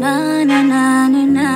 na na na na na.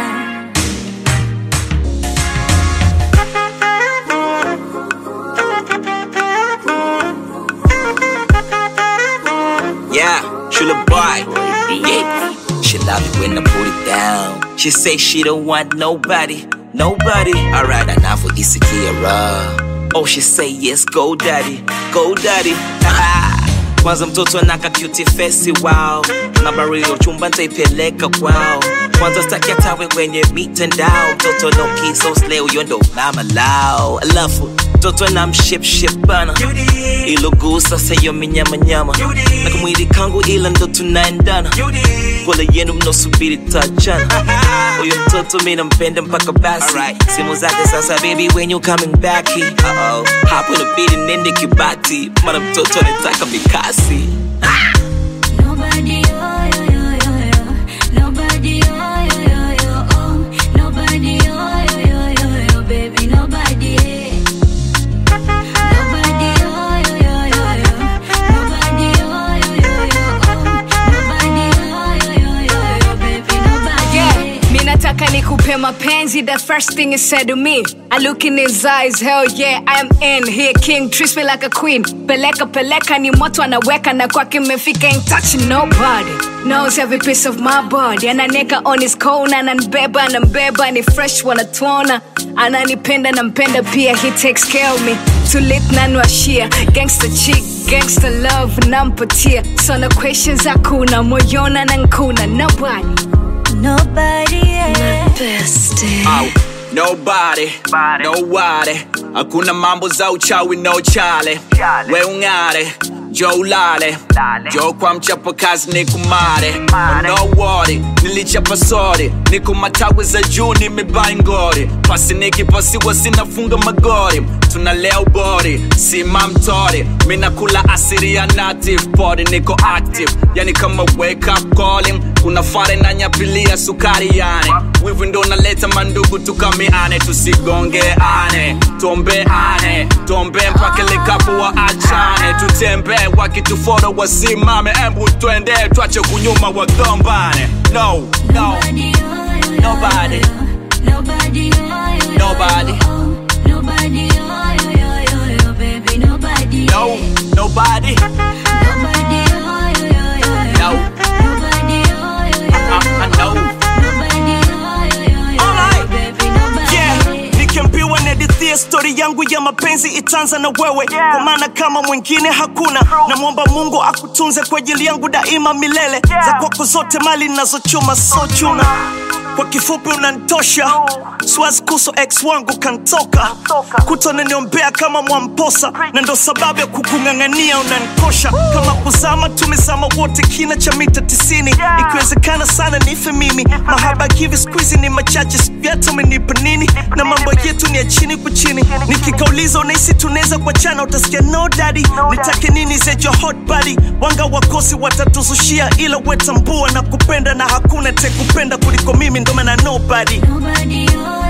Yeah, she the boy. Yeah. She love it when I put it down. She say she don't want nobody, nobody. Alright, enough for Isikia. Oh, she say yes, go daddy, go daddy. Kwanza mtoto anaka cutie face wow nambari ya uchumba ntaipeleka kwao kwanza staki atawe kwenye mitandao mtoto no kiso slay huyo ndo mama lao alafu mtoto na mshipship bana ilogusa sayo minyamanyama na kamwili kangu ila ndo tunaendana pole yenu mnosubiri tachana huyo mtoto mi nampenda mpaka basi simu zake sasa baby when you coming back uh-oh. hapo inabidi nende kibati mara mtoto anataka mikasi Nobody, oh, yo, yo, yo, yo. Nobody, oh, yo, yo, yo, oh. Nobody, oh, yo, yo, yo, yo, baby, nobody. Nobody, oh, yo, yo, yo, yo. Nobody, oh, yo, yo, yo, oh. Nobody, oh, yo, yo, yo, yo, baby, nobody. Yeah, mi nataka nikupe mapenzi the first thing he said to me I look in his eyes, hell yeah, I am in here king, treats me like a queen Peleka peleka ni moto anaweka na kwake mefika ain't touching nobody Knows every piece of my body Ananeka on his cone, ananibeba, anambeba Ni fresh wanatuona Ananipenda nampenda pia, he takes care of me Tulit nanwashia, gangster chick, gangster love nampatia So no questions hakuna, moyona na nkuna Nobody Nobody, yeah. Au, nobody, nobody hakuna mambo za uchawi no chale we ung'are jo ulale jo kwa mchapa kazi ni kumare oh, no worry nilichapa sori niko matawi za juu nimebai ngori pasi nikipasiwa sinafunga magori tunalea ubori sima mtori minakula asiri ya native body niko active yani kama wake up calling kuna fare na nyapilia sukari yani wivu ndo naleta mandugu tukamiane tusigongeane tuombeane tuombe mpaka likapo wa achane tutembee wakituforo wasimame embu twende twache kunyuma wagombane no no Nobody, oh, yo, yo, Nobody. yo, yo. Nobody, oh, yo, yo, Nobody. yo, oh. Nobody, oh, yo, yo, yo, yo, baby, nobody. no nobody Nobody, oh, yo, yo, yo, yo. no Nobody, oh, yo, yo, I, I, I yo, know Nobody, oh, yo, yo, yo, Alright. baby, nobody. yeah nikiambiwa nadithia stori yangu ya mapenzi itaanza na wewe kwa maana kama mwingine hakuna namwomba mungu akutunze kwa ajili yangu daima milele za kwako zote mali nazochuma so chuna kwa kifupi unantosha siwazi kuso ex wangu kantoka kutonaniombea kama mwamposa na ndo sababu ya kukung'ang'ania unanikosha kama kuzama tumezama wote kina cha mita tisini ikiwezekana sana nife mimi mahaba hivi skuizi ni machache sijata umenipa nini na mambo yetu ni ya chini kwa chini nikikauliza unahisi tunaweza kuachana utasikia no daddy nitake nini zejo hot body wanga wakosi watatuzushia ila wetambua na kupenda na hakuna tekupenda kuliko mimi ndo maana nobody Nobody, oh,